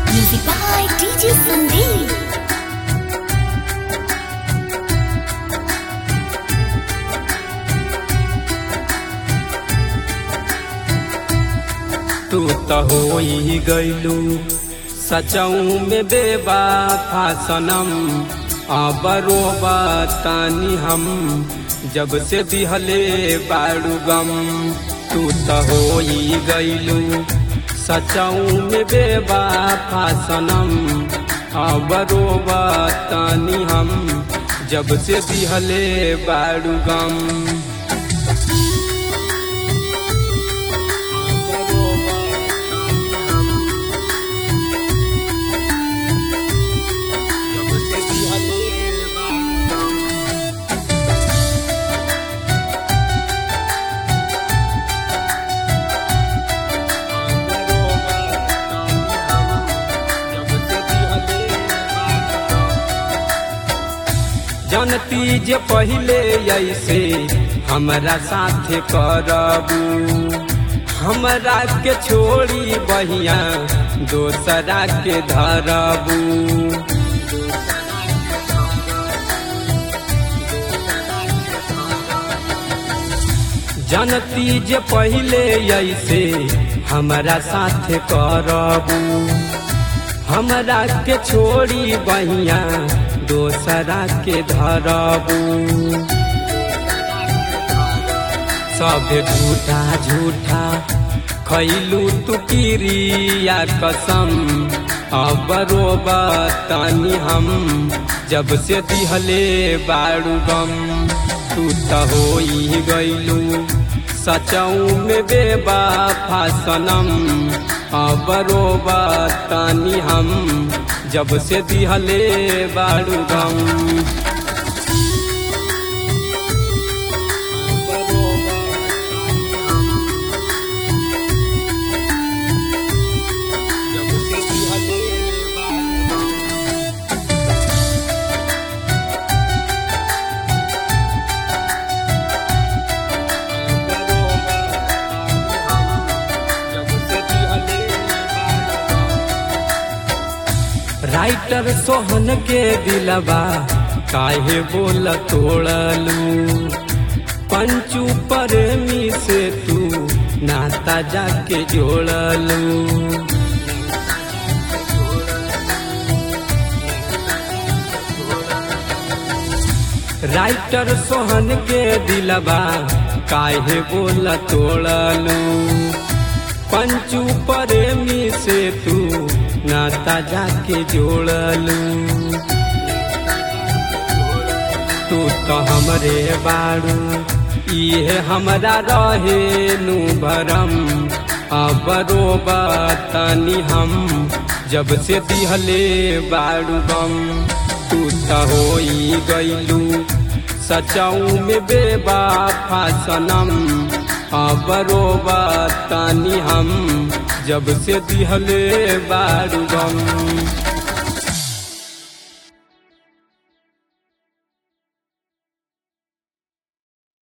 Music by DJ Sandeep. तू तो हो ही गईलू सचऊ में बेबाफा सनम आबरो बतानी हम जब से दिहले बाड़ू गम तू तो हो ही गईलू सचऊ में बेबाफा सनम आबरो बतानी हम जब से दिहले बाड़ू गम जानती जे पहले ऐसे हमरा साथे करबू हमरा के छोड़ी बहिया दोसरा के धरबू जानती जे पहले ऐसे हमरा साथे करबू हमरा के छोड़ी बहिया दोसरा के धरबू सब झूठा झूठा खैलू तू किरिया कसम अब रोबतानी हम जब से दिहले बाड़ू गम तू तो हो ही गईलू सचऊ में बेबाफा सनम अब रोबतानी हम जब से दिहले बाड़ू गम राइटर सोहन के दिलबा काहे बोल तोड़लू पंचू प्रेमी से तू नाता जाके जोड़लू राइटर सोहन के दिलबा काहे बोल तोड़लू पंचू प्रेमी से तू नाता जाके जोड़लू तू तो हमरे बाड़ू इहे हमरा रहे नु भरम अब रोबतानी हम जब से दिहले बाड़ू गम तू तो हो गईलू सचऊ में बेबाफा सनम अब रोबतानी हम जब से दिहले बाड़ू गम